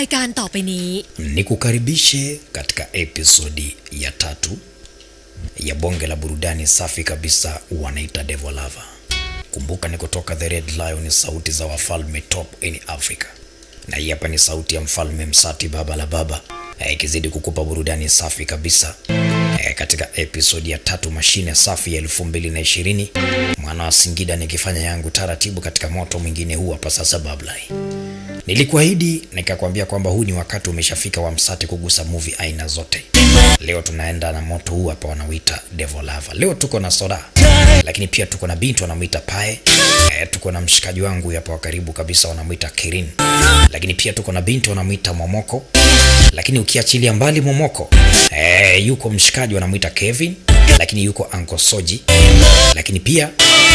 ายการต่อไปนี้ Nikukaribishe katika episodi ya tatu ya bonge la burudani safi kabisa wanaita Devil Lover. Kumbuka ni kutoka The Red Lion, sauti za wafalme top in Africa, na hii hapa ni sauti ya mfalme Msati, baba la baba, eh, ikizidi kukupa burudani safi kabisa eh, katika episodi ya tatu, mashine safi ya elfu mbili na ishirini mwana wa Singida, nikifanya yangu taratibu katika moto mwingine huu hapa sasa bablai Nilikuahidi nikakwambia kwamba huu ni wakati umeshafika wa Msati kugusa movie aina zote. Leo tunaenda na moto huu hapa wanauita Devil Lover. Leo tuko na Soda, lakini pia tuko na binti wanamwita Pae. E, tuko na mshikaji wangu hapa wa karibu kabisa wanamwita Kirin, lakini pia tuko na binti wanamwita Momoko. Lakini ukiachilia mbali Momoko, e, yuko mshikaji wanamwita Kevin, lakini yuko Uncle Soji, lakini pia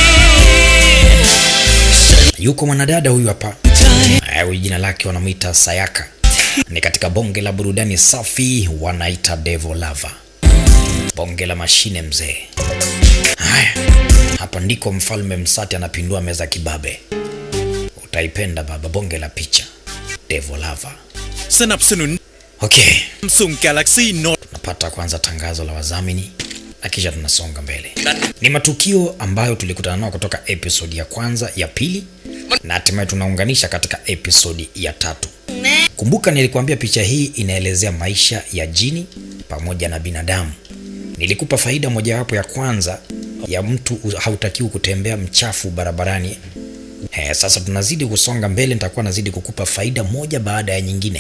yuko mwanadada huyu hapa Eh, huyu jina lake wanamwita Sayaka. Ni katika bonge la burudani safi wanaita Devil Lover, bonge la mashine mzee. Haya, hapa ndiko mfalme Msati anapindua meza kibabe. Utaipenda baba, bonge la picha Devil Lover. สนับสนุน Okay, Samsung Galaxy Note napata kwanza tangazo la wadhamini na kisha tunasonga mbele. Ni matukio ambayo tulikutana nao kutoka episodi ya kwanza, ya pili na hatimaye tunaunganisha katika episodi ya tatu. Kumbuka nilikuambia picha hii inaelezea maisha ya jini pamoja na binadamu. Nilikupa faida mojawapo ya kwanza ya mtu hautakiwi kutembea mchafu barabarani. He, sasa tunazidi kusonga mbele, nitakuwa nazidi kukupa faida moja baada ya nyingine.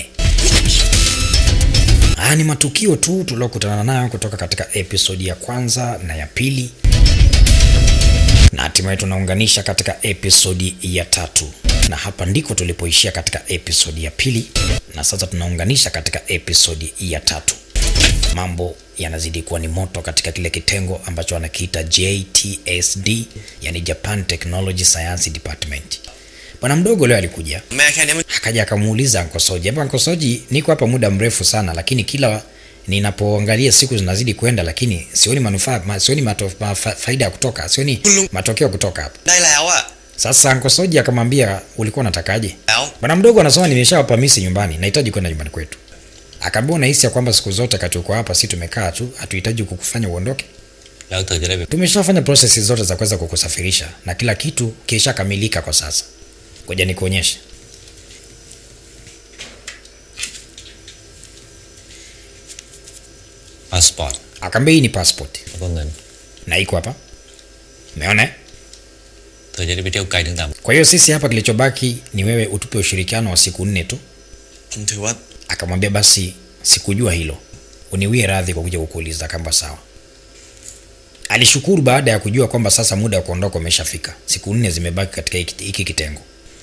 Haya ni matukio tu tuliokutana nayo kutoka katika episodi ya kwanza na ya pili, na hatimaye tunaunganisha katika episodi ya tatu, na hapa ndiko tulipoishia katika episodi ya pili, na sasa tunaunganisha katika episodi ya tatu. Mambo yanazidi kuwa ni moto katika kile kitengo ambacho wanakiita JTSD, yani Japan Technology Science Department. Bwana mdogo leo alikuja แม่แค่นี้มัน akaja akamuuliza Ankosoji, hapa Ankosoji, niko hapa muda mrefu sana, lakini kila ninapoangalia siku zinazidi kwenda, lakini sioni manufaa ma, sioni mato, ma, fa, faida ya kutoka, sioni matokeo kutoka hapa. ได้แล้วอะ Sasa Ankosoji akamwambia ulikuwa unatakaje? แล้ว Bwana mdogo anasema nimeshawapa misi nyumbani, nahitaji kwenda nyumbani kwetu. Akaambia unahisi ya kwamba siku zote kati uko hapa, si tumekaa tu, hatuhitaji kukufanya uondoke. แล้วเธอจะได้แบบ Tumeshafanya process zote za kuweza kukusafirisha na kila kitu kishakamilika kwa sasa. Ngoja nikuonyeshe. passport Akaambia hii ni passport แล้วก็เงิน na iko hapa, umeona eh? เธอจะได้ไปเที่ยวไกลถึงต่าง Kwa hiyo sisi hapa kilichobaki ni wewe utupe ushirikiano wa siku nne tu. ผมถือว่า Akamwambia basi, sikujua hilo, uniwie radhi kwa kuja kukuuliza. Akaamba sawa. Alishukuru baada ya kujua kwamba sasa muda wa kuondoka umeshafika, siku nne zimebaki katika hiki hiki kitengo.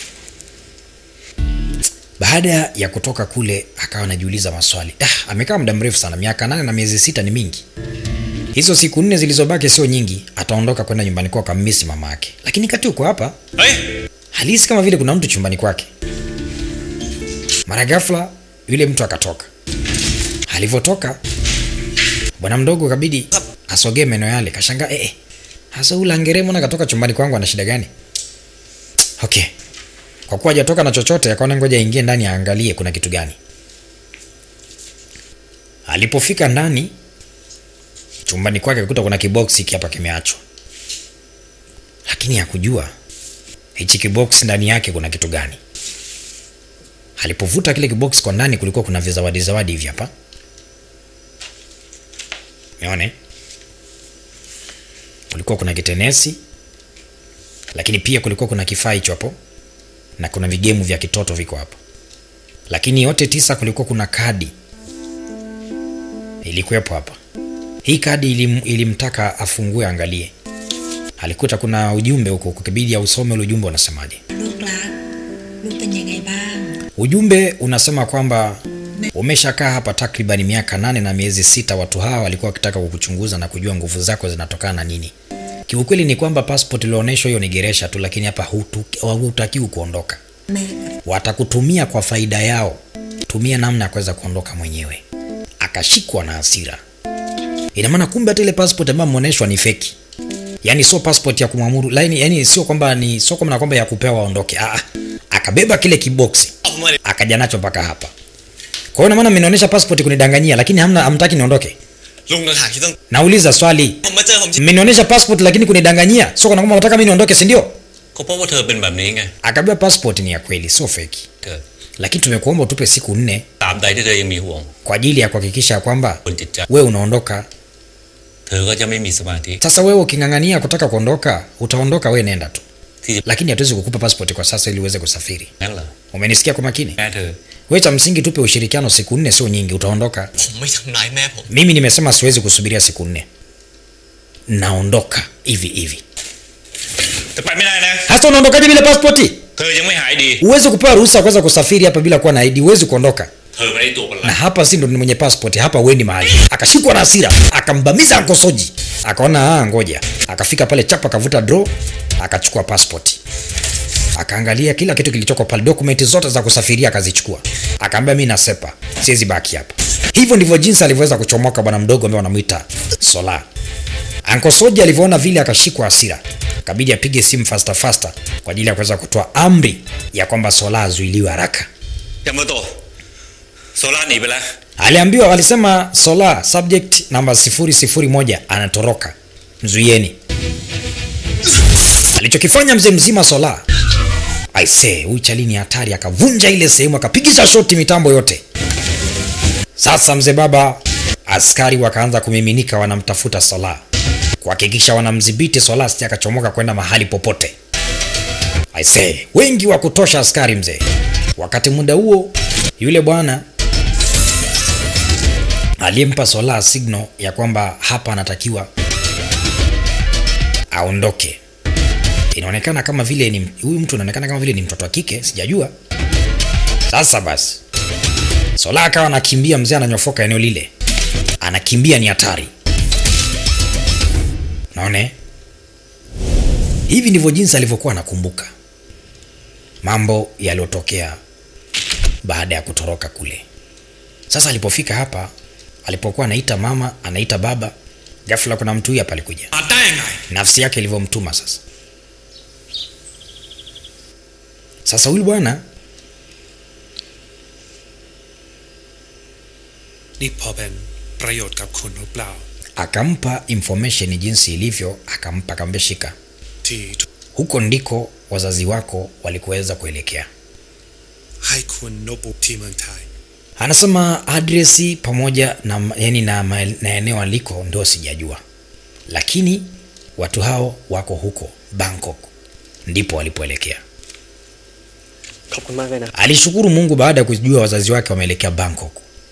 Baada ya kutoka kule, akawa anajiuliza maswali. Ah, amekaa muda mrefu sana, miaka nane na miezi sita ni mingi. Hizo siku nne zilizobaki sio nyingi, ataondoka kwenda nyumbani kwao kammisi mama yake. Lakini kati uko hapa เฮ้ย halisi kama vile kuna mtu chumbani kwake. Mara ghafla yule mtu akatoka. Alivyotoka bwana mdogo kabidi asogee meno yale, kashangaa eh, eh, hasa ule angeremo na katoka chumbani kwangu ana shida gani? Okay, kwa kuwa hajatoka na chochote, akaona ngoja aingie ndani aangalie kuna kitu gani. Alipofika ndani chumbani kwake, akakuta kuna kiboksi hiki hapa kimeachwa, lakini hakujua hichi kibox ndani yake kuna kitu gani. Alipovuta kile kibox kwa ndani, kulikuwa kuna vizawadi zawadi hivi hapa, umeone, kulikuwa kuna kitenesi, lakini pia kulikuwa kuna kifaa hicho hapo, na kuna vigemu vya kitoto viko hapo, lakini yote tisa, kulikuwa kuna kadi ilikuwepo hapa. Hii kadi ilim, ilimtaka afungue angalie alikuta kuna ujumbe huko, kukibidi ausome ule ujumbe unasemaje. ลูกรัก ลูกเป็นยังไงบ้าง Ujumbe unasema kwamba umeshakaa hapa takriban miaka nane na miezi sita. Watu hawa walikuwa wakitaka kukuchunguza na kujua nguvu zako zinatokana na nini. Kiukweli ni kwamba passport ilionyeshwa hiyo ni geresha tu, lakini hapa hutu- hutakiwi kuondoka. แม่ Watakutumia kwa faida yao, tumia namna ya kuweza kuondoka mwenyewe. Akashikwa na hasira. Ina maana kumbe hata ile passport ambayo ameonyeshwa ni feki, yaani sio passport ya kumwamuru laini, yani sio kwamba ni sio kwamba na kwamba ya kupewa aondoke. Ah, ah. akabeba kile kiboksi เอามาเลย akaja nacho mpaka hapa kwa hiyo ina maana mmenionyesha passport kunidanganyia lakini hamna hamtaki niondoke ลุงต่างหากที่ต้อง nauliza swali ผมมาเจอผมที่ mmenionyesha passport lakini kunidanganyia so kana kwamba nataka mimi niondoke si ndio ก็เพราะว่าเธอเป็นแบบนี้ไง akaambia passport ni ya kweli sio feki เธอ lakini tumekuomba utupe siku nne ตามใดที่เธอยังมีห่วง kwa ajili ya kuhakikisha kwamba บนจิตใจ we unaondoka เธอก็จะไม่มีสมาธิ sasa wewe uking'ang'ania kutaka kuondoka utaondoka we nenda tu ที่จะ lakini hatuwezi kukupa passport kwa sasa ili uweze kusafiri นั่นเหรอ umenisikia kwa makini แม่เธอ we cha msingi tupe ushirikiano siku nne sio nyingi utaondoka ผมไม่ทำร้ายแม่ผม mimi nimesema siwezi kusubiria siku nne naondoka hivi hivi แต่ไปไม่ได้นะ hasa unaondokaje bila pasipoti เธอยังไม่หายดี huwezi kupewa ruhusa ya kuweza kusafiri hapa bila kuwa na ID huwezi kuondoka เธอไม่ได้ตัวคน na ร้าย hapa si ndo ni mwenye passport hapa uendi mahali akashikwa na hasira akambamiza ankosoji akaona ah ngoja akafika pale chapa akavuta draw akachukua passport akaangalia kila kitu kilichoko pale dokumenti zote za kusafiria akazichukua akaambia mi nasepa siwezi baki hapa hivyo ndivyo jinsi alivyoweza kuchomoka bwana mdogo ambaye wanamwita sola ankosoji alivyoona vile akashikwa hasira kabidi apige simu fasta fasta kwa ajili ya kuweza kutoa amri ya kwamba sola azuiliwe haraka ยามาโตะโซล่าหนีไปแล้ว aliambiwa alisema sola subject namba 001 anatoroka mzuieni alichokifanya mzee mzima sola aise huyu chali ni hatari akavunja ile sehemu akapigisha shoti mitambo yote sasa mzee baba askari wakaanza kumiminika wanamtafuta sola kuhakikisha wanamdhibiti sola sija akachomoka kwenda mahali popote aise wengi wa kutosha askari mzee wakati muda huo yule bwana aliyempa sola signal ya kwamba hapa anatakiwa aondoke inaonekana kama vile ni huyu mtu anaonekana kama vile ni mtoto wa kike sijajua sasa basi sola akawa anakimbia mzee ananyofoka eneo lile anakimbia ni hatari naone hivi ndivyo jinsi alivyokuwa anakumbuka mambo yaliyotokea baada ya kutoroka kule sasa alipofika hapa alipokuwa anaita mama anaita baba ghafla kuna mtu huyu hapa alikuja มาได้ยังไง nafsi yake ilivyomtuma sasa sasa huyu bwana นี่พอเป็นประโยชน์กับคุณหรือเปล่า akampa information jinsi ilivyo akampa akamwambia shika ที่ huko ndiko wazazi wako walikuweza kuelekea ให้คุณโนบุที่เมืองไทย anasema adresi pamoja na, yani na, ma- na eneo aliko ndio sijajua lakini watu hao wako huko bangkok ndipo walipoelekea ขอบคุณมากเลยนะ alishukuru mungu baada ya kujua wazazi wake wameelekea bangkok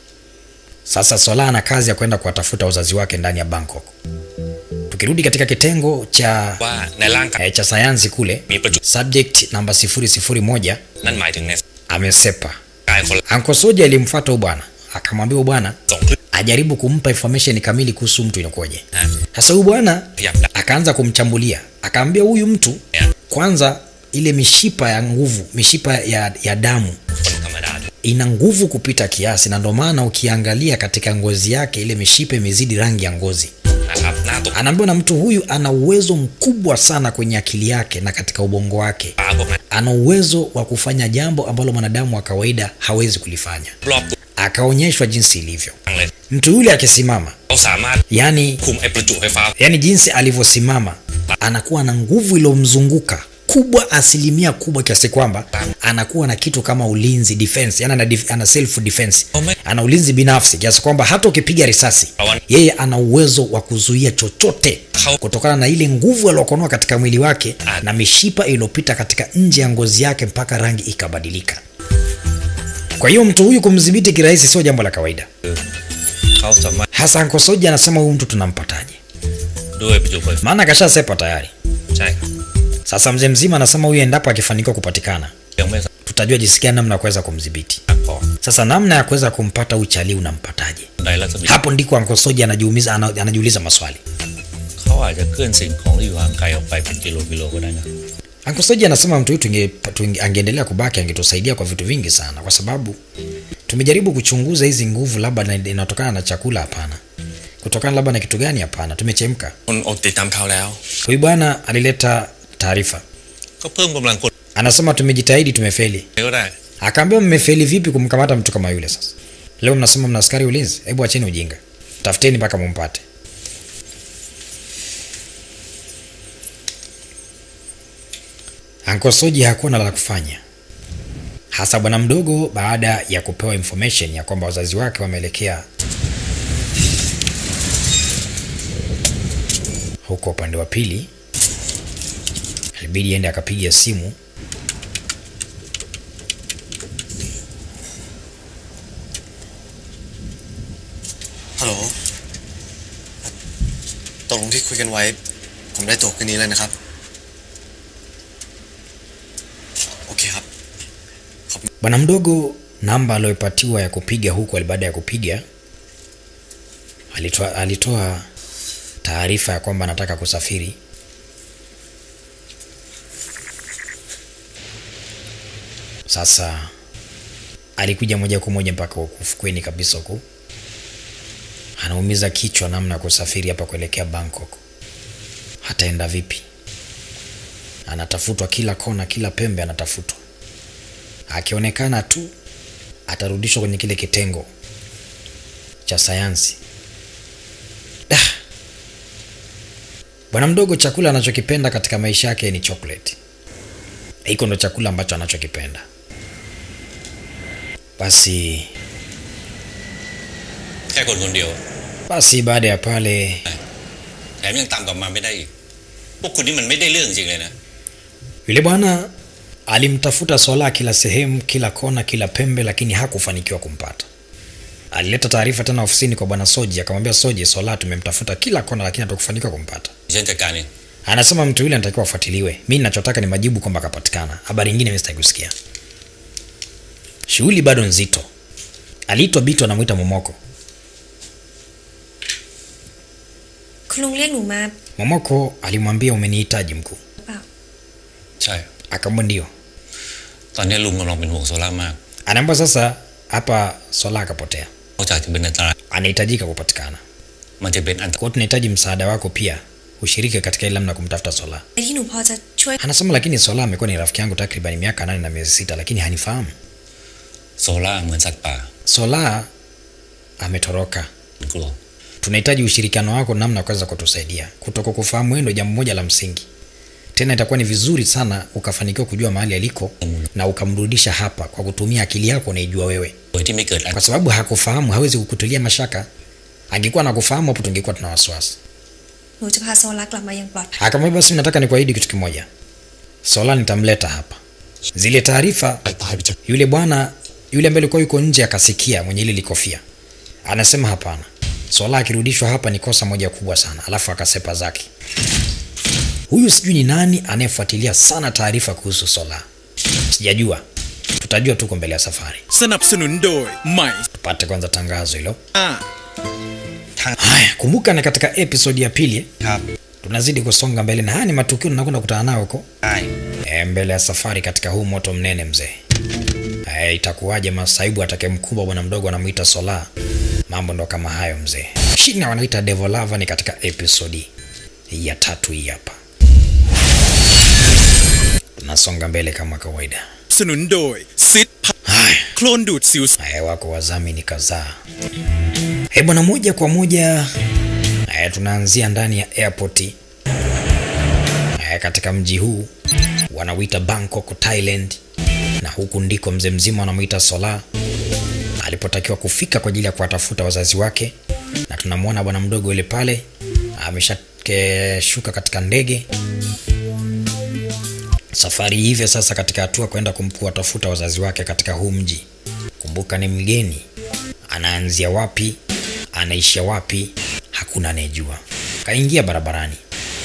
sasa sola ana kazi ya kwenda kuwatafuta wazazi wake ndani ya bangkok tukirudi katika kitengo cha ว่าในร่างกาย eh, cha sayansi kule มีประจุ subject namba 001 นั่นหมายถึงใน amesepa กายคนละ ankosoja alimfuata huyu bwana akamwambia huyu bwana ส่งคลื่น ajaribu kumpa information kamili kuhusu mtu inakuwaje นะ sasa huyu bwana พยายามดัก akaanza kumchambulia akaambia huyu mtu เนี่ย kwanza ile mishipa ya nguvu mishipa ya, ya damu คนธรรมดาด้วย ina nguvu kupita kiasi na ndio maana ukiangalia katika ngozi yake ile mishipa imezidi rangi ya ngozi นะครับหน้าตก anaambiwa na mtu huyu ana uwezo mkubwa sana kwenye akili yake na katika ubongo wake ตาพวกนั้น ana uwezo wa kufanya jambo ambalo mwanadamu wa kawaida hawezi kulifanya รอบตัว akaonyeshwa jinsi ilivyo ทั้งเลย mtu yule akisimama เขาสามารถ yani คุมไอ้ประจุไฟฟ้า yani jinsi alivyosimama anakuwa na nguvu iliyomzunguka kubwa asilimia kubwa kiasi kwamba anakuwa na kitu kama ulinzi defense yani ana, dif, ana self defense Ome- ana ulinzi binafsi kiasi kwamba hata ukipiga risasi Awan- yeye ana uwezo wa kuzuia chochote Hau- kutokana na ile nguvu aliokonoa katika mwili wake Ah. na mishipa iliyopita katika nje ya ngozi yake mpaka rangi ikabadilika kwa hiyo mtu huyu kumdhibiti kirahisi sio jambo la kawaida เขาสามารถ hasa nkosoji anasema huyu mtu tunampataje ด้วยประจุไฟฟ้า maana akashasepa tayari ใช่ครับ sasa mzee mzima anasema huyu endapo akifanikiwa kupatikana ยังไม่สามารถ tutajua jinsi gani namna ya kuweza kumdhibiti พอ sasa namna ya kuweza kumpata uchalii unampataje ในรัศมี hapo ndiko ankosoji anajiumiza ana, anajiuliza maswali เขาอาจจะเคลื่อนสิ่งของที่อยู่ห่างไกลออกไปเป็นกิโลกิโลก็ได้นะ ankosoji anasema mtu huyu tunge, tunge, angeendelea kubaki angetusaidia kwa vitu vingi sana kwa sababu tumejaribu kuchunguza hizi nguvu labda na- inatokana na chakula hapana kutokana labda na kitu gani hapana tumechemka คนอดติดตามข่าวแล้ว huyu bwana alileta taarifa ก็เพิ่มกำลังคน anasema tumejitahidi tumefeli ก็ได้ akaambiwa mmefeli vipi kumkamata mtu kama yule sasa Leo mnasema mna askari ulinzi? Hebu acheni ujinga, tafuteni mpaka mumpate. Anko Soji hakuwa na la kufanya, hasa bwana mdogo, baada ya kupewa information ya kwamba wazazi wake wameelekea huko upande wa pili, ilibidi ende akapiga simu Hello ฮัลโหลตกลงที่คุยกันไว้ ผมได้ตั๋วคืนนี้เลยนะครับ โอเคครับ Bwana mdogo, namba aliyopatiwa ya kupiga huko, baada ya kupiga alitoa, alitoa taarifa ya kwamba anataka kusafiri. Sasa alikuja moja kwa moja mpaka huku ufukweni kabisa huku, anaumiza kichwa namna ya kusafiri hapa kuelekea Bangkok. Hataenda vipi? Anatafutwa kila kona, kila pembe anatafutwa akionekana tu atarudishwa kwenye kile kitengo cha sayansi. Ah. Bwana mdogo, chakula anachokipenda katika maisha yake ni chocolate. Hiko ndo chakula ambacho anachokipenda. Basi แค่คนคนเดียว basi, baada ya pale แถมยังตามกลับมาไม่ได้อีก พวกคุณนี่มันไม่ได้เรื่องจริงเลยนะ yule bwana alimtafuta Sola kila sehemu, kila kona, kila pembe, lakini hakufanikiwa kumpata. Alileta taarifa tena ofisini kwa bwana Soji, akamwambia Soji, Sola tumemtafuta kila kona, lakini hatukufanikiwa kumpata. ฉันจัดการเอง Anasema mtu yule anatakiwa afuatiliwe. Mi ninachotaka ni majibu kwamba akapatikana. Habari nyingine mimi sitaki kusikia. Shughuli bado nzito. Aliitwa Bito, anamwita Momoko. คุณลุงเรียกหนูมา Momoko alimwambia umenihitaji mkuu. หรือเปล่าใช่ Akamwambia ndio. ตอนนี้ลุงกำลังเป็นห่วงโซล่ามาก Anaambia sasa hapa Sola akapotea, นอกจากจะเป็นอันตราย anahitajika kupatikana. มันจะเป็นอันต Kwa hiyo tunahitaji msaada wako pia, ushiriki katika ile namna kumtafuta Sola. ไอ้ที่หนูพอจะช่วย Anasema lakini Sola amekuwa ni rafiki yangu takriban miaka nane na miezi sita, lakini hanifahamu. โซล่าเหมือนสัตว์ป่า Sola ametoroka. มันกลัว tunahitaji ushirikiano wako namna ya kuweza kutusaidia. Kutoka kufahamu wewe ndio jambo moja la msingi. Tena itakuwa ni vizuri sana ukafanikiwa kujua mahali aliko na ukamrudisha hapa kwa kutumia akili yako unaijua wewe, โดยที่ไม่เกิดอัน kwa sababu hakufahamu, hawezi kukutulia mashaka. Angekuwa nakufahamu hapo, tungekuwa tuna wasiwasi. หนูจะพาโซลักกลับมาอย่างปลอดภัย Akamwambia basi, nataka nikuahidi kitu kimoja, Sola nitamleta hapa. Zile taarifa ตายไปจาก yule bwana yule ambaye alikuwa yuko nje akasikia, mwenye ile likofia anasema hapana, Sola akirudishwa hapa ni kosa moja kubwa sana, alafu akasepa zake. Huyu sijui ni nani anayefuatilia sana taarifa kuhusu Sola, sijajua. Tutajua tuko mbele ya safari. สนับสนุนโดย ใหม่ Tupate kwanza tangazo hilo. อ่า Haya, kumbuka na katika episodi ya pili eh, ครับ tunazidi kusonga mbele, na haya ni matukio tunakwenda kukutana nayo huko ใช่ e, mbele ya safari katika huu moto mnene mzee. E, itakuwaje masaibu atake mkubwa bwana mdogo anamuita Sola? Mambo ndo kama hayo mzee. Shina wanaita Devil Lover ni katika episodi ya tatu hii hapa. Tunasonga mbele kama kawaida. สนุนโดยซิดพัด Haya, โคลนดูดสิว haya wako wadhamini kadhaa. Eh bwana, moja kwa moja haya tunaanzia ndani ya airport haya katika mji huu wanauita Bangkok, Thailand, na huku ndiko mzee mzima wanamwita Sola alipotakiwa kufika kwa ajili ya kuwatafuta wazazi wake, na tunamwona bwana mdogo yule pale ameshashuka katika ndege safari hivyo sasa katika hatua kwenda kuwatafuta wazazi wake katika huu mji. Kumbuka ni mgeni, anaanzia wapi, anaishia wapi, hakuna anayejua. Kaingia barabarani,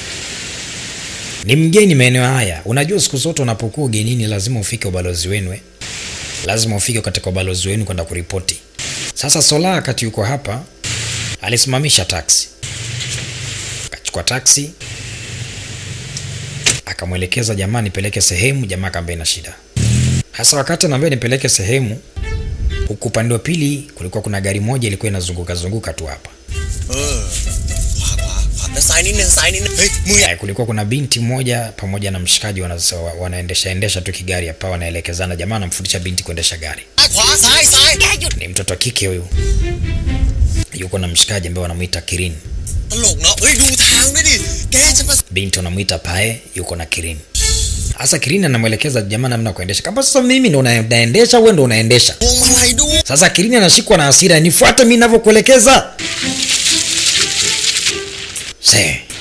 ni mgeni maeneo haya. Unajua, siku zote unapokuwa ugenini lazima ufike ubalozi wenu eh? lazima ufike katika ubalozi wenu kwenda kuripoti. Sasa Sola wakati yuko hapa alisimamisha taksi, akachukua taksi akamwelekeza jamaa nipeleke sehemu. Jamaa akaambia ina shida. Hasa wakati anaambia nipeleke sehemu, huku upande wa pili kulikuwa kuna gari moja ilikuwa inazunguka zunguka tu hapa. เออ ขวาขวาขวาด้านซ้ายนิดนึงซ้ายนิดนึงเฮ้ยมึงอย่า Eh, kulikuwa kuna binti moja pamoja na mshikaji wana, wanaendesha endesha tu kigari hapa, wanaelekezana. Jamaa anamfundisha binti kuendesha gari. ขขวาซ้ายซ้ายแกหยุด ni mtoto wa kike huyu yuko na mshikaji ambaye wanamuita kirin ตลกเนาะเฮ้ยดูทางด้วยดิ แกจะมา binti wanamuita pae yuko na kirin hasa kirin anamwelekeza jamaa namna ya kuendesha kama sasa mimi ndo una- naendesha wewe ndo unaendesha พวงมาลัยดู sasa kirini anashikwa na hasira nifuate mi navyokuelekeza se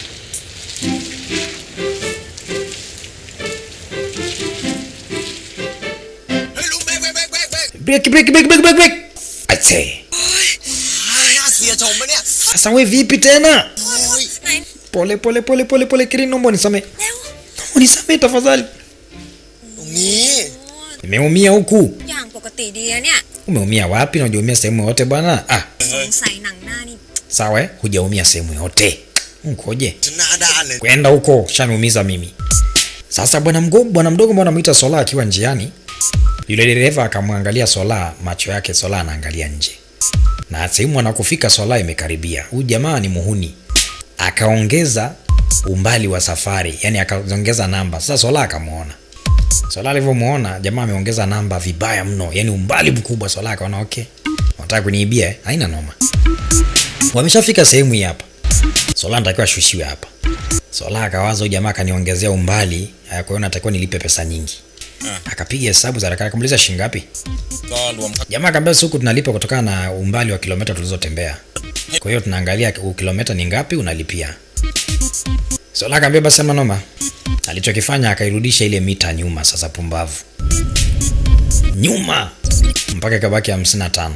เฮ้ยลุงเบรกเบรกเบรกเบรกเบรก breki breki breki breki breki breki Aise. น่าเสียชมปะเนี่ย sasa we vipi tena โอ้ยไหน pole pole pole pole pole kirini naomba unisamee เร็ว naomba unisamee tafadhali ตรงนี้ nimeumia huku อย่างปกติดีอะเนี่ย umeumia wapi na hujaumia sehemu yote bwana ah สงสัยหนังหน้านี่ sawa eh? hujaumia sehemu yote mkoje จะหน้าด้านเลย kwenda huko shaniumiza mimi sasa bwana mgo- bwana mdogo mbona mwita sola akiwa njiani yule dereva akamwangalia sola macho yake sola anaangalia nje na sehemu anakofika sola imekaribia huyu jamaa ni muhuni akaongeza umbali wa safari yani akaongeza namba sasa sola akamwona sola alivyomwona jamaa ameongeza namba vibaya mno yani umbali mkubwa sola akaona okay wanataka kuniibia eh? haina noma wameshafika sehemu hii hapa sola natakiwa ashushiwe hapa sola akawaza huyu jamaa akaniongezea umbali eh, kwa hiyo natakiwa nilipe pesa nyingi akapiga hesabu za haraka akamuuliza shilingi ngapi ก็รวม jamaa akaambia siku tunalipa kutokana na umbali wa kilomita tulizotembea kwa hiyo tunaangalia u- kilomita ni ngapi unalipia sola akaambia basi ama noma alichokifanya akairudisha ile mita nyuma sasa pumbavu nyuma mpaka ikabaki 55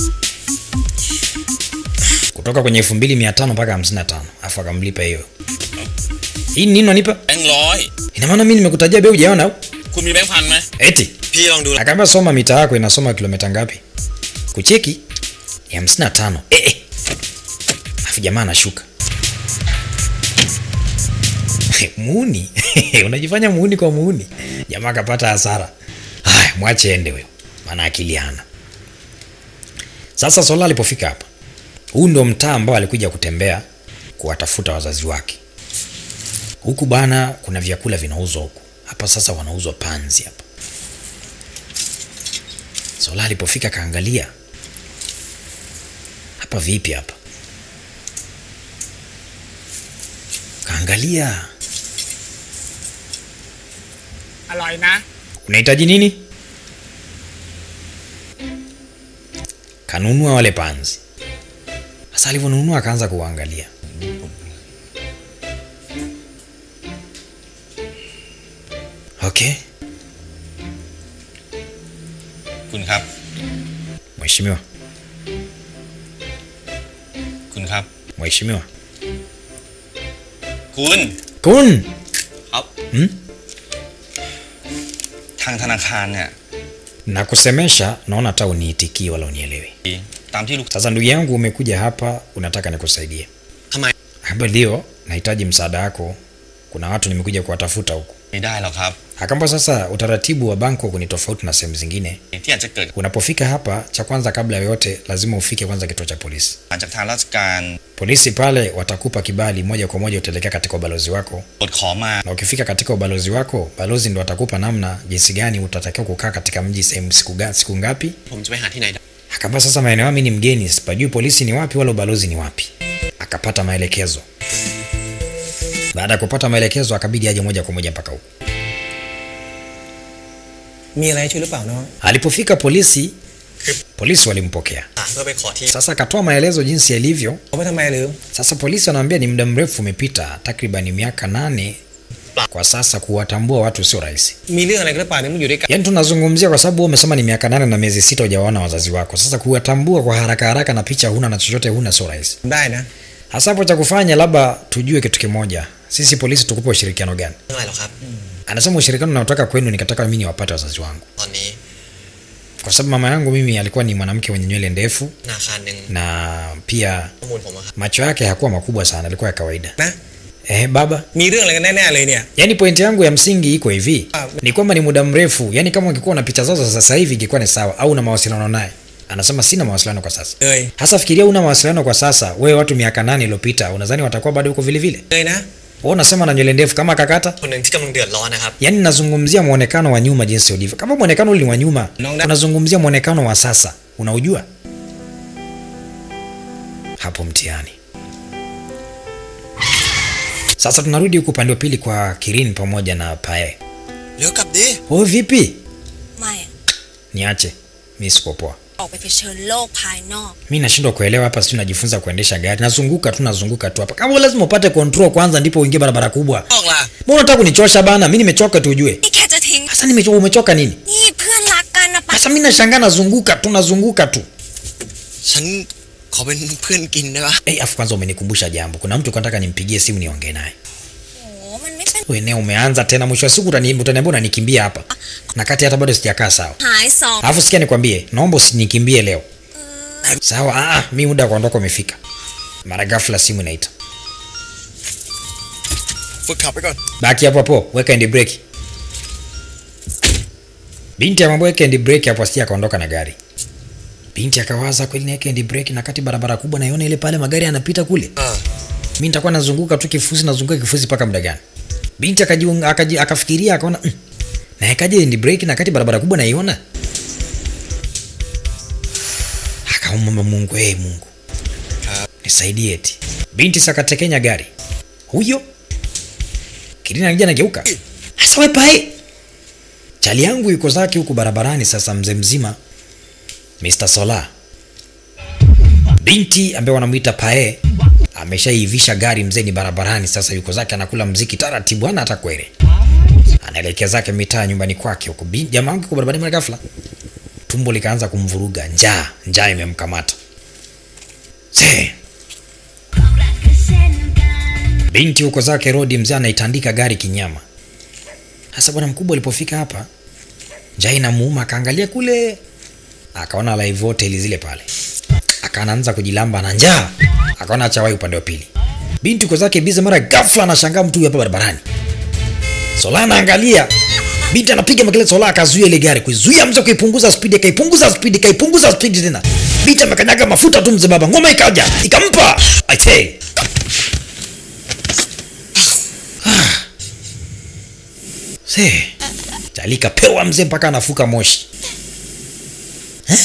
kutoka kwenye 2500 mpaka 55 afu akamlipa hiyo hii nini unanipa แบงค์ร้อย ina maana mimi nimekutajia bei hujaona au คุณมีแบงค์พันไหม eti พี่ลองดู akaambia soma mita yako inasoma kilomita ngapi kucheki ni 55 eh, eh. afu jamaa anashuka muuni unajifanya muuni kwa muuni jamaa akapata hasara haya mwache ende huyo maana akili hana sasa sola alipofika hapa huu ndo mtaa ambao alikuja kutembea kuwatafuta wazazi wake huku bana kuna vyakula vinauzwa huku hapa sasa wanauzwa panzi hapa sola alipofika kaangalia hapa vipi hapa kaangalia อร่อยนะ unahitaji nini kanunua wale panzi sasa alivyonunua akaanza kuwaangalia okay คุณครับ mheshimiwa คุณครับ mheshimiwa คุณ kun ครับ hmm? ทางธนาคารเนี่ย nakusemesha naona hata uniitikii wala unielewi ตามที่ลูก sasa ndugu yangu umekuja hapa unataka nikusaidie ทำไม hapa ndio nahitaji msaada wako kuna watu nimekuja kuwatafuta huku ไม่ได้หรอกครับ akamba sasa utaratibu wa bangkok ni tofauti na sehemu zingine ที่อาจจะเกิด unapofika hapa cha kwanza kabla ya yote lazima ufike kwanza kituo cha polisi มาจากทางราชการ polisi pale watakupa kibali moja kwa moja utaelekea katika ubalozi wako กดขอมา na ukifika katika ubalozi wako balozi ndo atakupa namna jinsi gani utatakiwa kukaa katika mji sehemu siku, ga- siku ngapi ผมจะไปหาที่ไหนได้ akamba sasa maeneo mi ni mgeni sipajui polisi ni wapi wala ubalozi ni wapi akapata maelekezo baada ya kupata maelekezo akabidi aje moja kwa moja mpaka huku มีอะไรช่วยหรือเปล่าน้อง alipofika polisi polisi walimpokea อ่ะเพื่อไปขอที่ sasa akatoa maelezo jinsi yalivyo เขาไปทำไมหรือ sasa polisi wanaambia ni muda mrefu umepita takriban miaka nane kwa sasa kuwatambua watu sio rahisi มีเรื่องอะไรกันหรือเปล่าเนี่ยมึงอยู่ด้วยกัน yaani tunazungumzia kwa sababu wewe umesema ni miaka nane na miezi sita hujawaona wazazi wako sasa kuwatambua kwa haraka haraka na picha huna na chochote huna sio rahisi ได้นะ hasa hapo cha kufanya labda tujue kitu kimoja sisi polisi tukupe ushirikiano gani เรื่องอะไรหรอครับ anasema ushirikiano naotaka kwenu nikataka mimi niwapate wazazi wangu ตอนนี้ kwa sababu mama yangu mimi alikuwa ni mwanamke mwenye nywele ndefu ธนาคารหนึ่ง na pia ข้อมูลผมอะครับ macho yake hakuwa makubwa sana alikuwa ya kawaida นะ eh, baba มีเรื่องอะไรกันแน่ๆเลยเนี่ย yaani pointi yangu ya msingi iko hivi Ah. ni kwamba ni muda mrefu yaani kama ungekuwa na picha zao za sasa hivi ingekuwa ni sawa au na mawasiliano naye anasema sina mawasiliano kwa sasa เลย hasa fikiria una mawasiliano kwa sasa wewe watu miaka nane iliyopita unadhani watakuwa bado huko vile vile เลยนะ Wewe unasema na nywele ndefu kama kakata? คนหนึ่งที่กำลังเดือดร้อนนะครับ Yaani nazungumzia muonekano wa nyuma jinsi ulivyo. Kama muonekano uli wa nyuma, Naona- unazungumzia muonekano wa sasa. Unaujua? Hapo mtihani. Sasa tunarudi huku upande wa pili kwa Kirin pamoja na Pae. เร็วกลับดิ Oh, vipi? ไม่อะ Niache. Mimi siko poa. ออกไปเผชิญโลกภายนอก mi nashindwa kuelewa hapa sijui najifunza kuendesha gari nazunguka tu nazunguka tu hapa kama lazima upate control kwanza ndipo uingie barabara kubwa ออกล่ะ mbona unataka kunichosha bana mi nimechoka tu ujue นี่แค่จะทิ้ง sasa nimechoka umechoka nini นี่เพื่อนรักกันนะปะ sasa mi nashangaa nazunguka tu nazunguka tu ฉันขอเป็นเพื่อนกินได้ปะ hey, afu kwanza umenikumbusha jambo kuna mtu nataka nimpigie simu niongee naye โอ้มันไม่เป็น Wewe eneo umeanza tena mwisho wa siku utani- utaniambia unanikimbia hapa na kati hata bado sijakaa sawa หายสอง alafu sikia nikwambie naomba usinikimbie leo sawa ah, ah, mi muda wa kuondoka umefika mara ghafla simu inaita ฝึกขับไปก่อน baki hapo hapo weka hand brake binti amwambia weka hand brake hapo asije akaondoka na gari binti akawaza kweli niweke hand brake na kati barabara kubwa naiona ile pale magari yanapita kule อ่า mi nitakuwa nazunguka tu kifusi nazunguka kifusi mpaka muda gani binti akajiunga- akaji, akafikiria akaona mm, naekaje hand brake na kati barabara kubwa naiona akaomba mungu hey, mungu nisaidie eti binti sakatekenya gari huyo kirina akija nageuka hasa we pae chali yangu yuko zake huku barabarani sasa mzee mzima mr sola binti ambaye wanamwita pae ameshaivisha gari mzee ni barabarani sasa yuko zake anakula mziki taratibu hana hata kwere anaelekea zake mitaa nyumbani kwake huko Bin- jamaa wangu yuko barabarani mara ghafla tumbo likaanza kumvuruga njaa njaa imemkamata se binti huko zake rodi mzee anaitandika gari kinyama hasa bwana mkubwa alipofika hapa njaa inamuuma akaangalia kule akaona live hotel zile pale akaanza kujilamba na njaa akaona achawai upande wa pili binti uko zake bize mara ghafla anashangaa mtu huyu hapa barabarani sola anaangalia binti anapiga makelele sola akazuia ile gari kuizuia mzee kuipunguza spidi akaipunguza spidi ikaipunguza spidi tena binti amekanyaga mafuta tu mzee baba ngoma ikaja ikampa I say. Ah. Se. Chali kapewa mzee mpaka anafuka moshi Eh?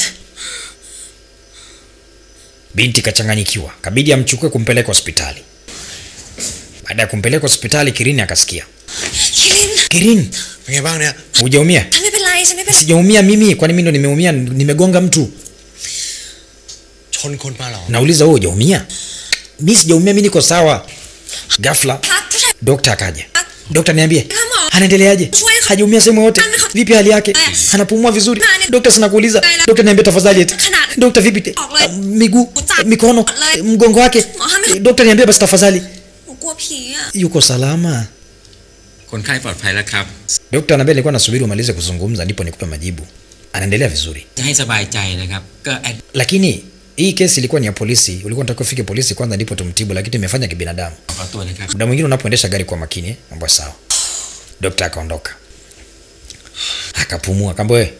binti kachanganyikiwa kabidi amchukue kumpeleka hospitali baada ya kumpeleka hospitali kirini akasikia คิริน kirini เป็นไงบ้างเนี่ย hujaumia ฉันไม่เป็นไรฉันไม่เป็นไร sijaumia mimi kwani mi ndo nimeumia nimegonga mtu ชนคนมาเหรอ nauliza wewe hujaumia mi sijaumia mi niko sawa ghafla พักผู้ชาย dokta akaja dokta niambie Kama- anaendeleaje Shwari- hajaumia sehemu yote Ame- vipi hali yake Aya. anapumua vizuri Nani- dokta sinakuuliza Aya. dokta niambie tafadhali eti Kana- dokta vipi te- Okle. ah, miguu Uta- mikono Okle. mgongo wake Mohamed. Eh, dokta niambie basi tafadhali หนูกลัวผีอ่ะ yuko salama คนไข้ปลอดภัยแล้วครับ dokta anambia nilikuwa nasubiri umalize kuzungumza ndipo nikupe majibu anaendelea vizuri จะให้สบายใจนะครับ ก็แอด lakini hii kesi ilikuwa ni ya polisi ulikuwa unatakiwa ufike polisi kwanza ndipo tumtibu lakini tumefanya kibinadamu ขอตัวนะครับ muda mwingine unapoendesha gari kwa makini eh, mambo sawa dokta akaondoka akapumua kamba we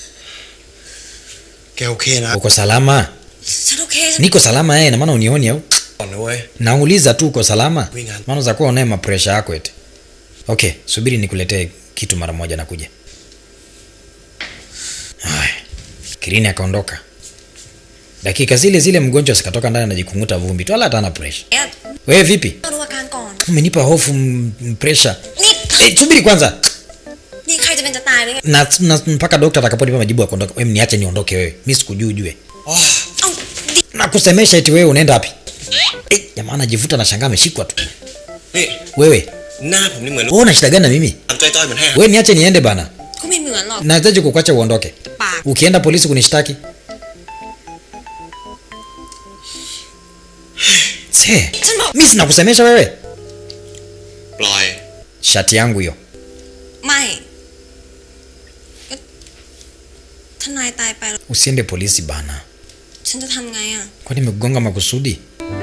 แกโอเคนะ uko salama ฉันโอเคฉัน niko salama eh, na maana unioni au ก่อนนะเว้ย nauliza tu uko salama Winga. maana za kuwa unaye mapresha yako eti okay subiri nikuletee kitu mara moja nakuja haya kirini akaondoka dakika zile zile mgonjwa sikatoka ndani anajikunguta vumbi tu wala hata ana presha เนี่ย wewe vipi มาดูอาการก่อน umenipa hofu m- m- presha นี่ eh, subiri kwanza นี่ใครจะเป็นจะตายเลย na, na mpaka dokta atakaponipa majibu ya kuondoka wewe niache niondoke wewe mi sikujui ujue อ๋อเอ้าดิ na kusemesha eti wewe unaenda wapi eh, jamaa anajivuta na shangaa ameshikwa tu นี่ wewe หน้าผมนี่เหมือนลูก wewe una shida gani na mimi ตามจ้อยๆเหมือนแห้ง wewe niache niende bana ก็ไม่เหมือนหรอก nahitaji kukuacha uondoke ปาก ukienda polisi kunishtaki se ฉันบอก mi sinakusemesha wewe ปล่อย shati yangu hiyo ไม่ก็ทนายตายไปแล้ว usiende polisi bana ฉันจะทำไงอ่ะ kwani nimekugonga makusudi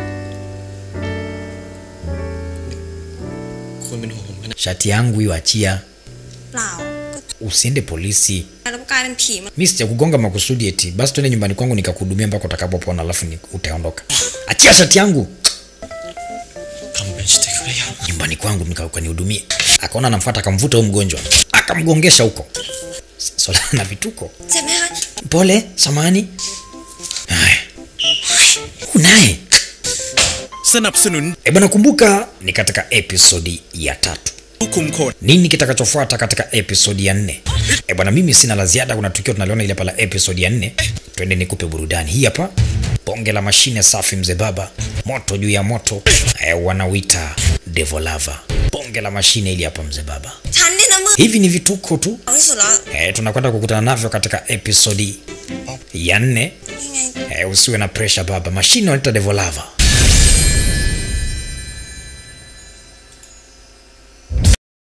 คุณเป็นห่วงผมขนาด shati yangu hiyo achia เปล่าก็ usiende polisi แล้วกลายเป็นผีมา mi sijakugonga makusudi eti basi tuende nyumbani kwangu nikakuhudumia mpaka utakapopona alafu ni- utaondoka achia shati yangu ทำเป็นสติกได้ยัง you chumbani kwangu nika- ukanihudumie akaona anamfuata akamvuta huyo mgonjwa akamgongesha huko swala na vituko เจ็บไหมคะ pole samani haya unaye สนับสนุน e bwana kumbuka ni katika episodi ya tatu ผู้คุมคน nini kitakachofuata katika episodi ya nne e bwana mimi sina la ziada kuna tukio tunaliona ile pala episodi ya nne twende nikupe burudani hii hapa bonge la mashine safi mzee baba moto juu ya moto e, wanawita devolava bonge la mashine ili hapa mzee baba ฉันเนี่ยนะมือ hivi ni vituko tu ที่สุดแล้ว e, tunakwenda kukutana navyo katika episodi ya nne ยังไง e, usiwe na pressure baba mashine wanaita devolava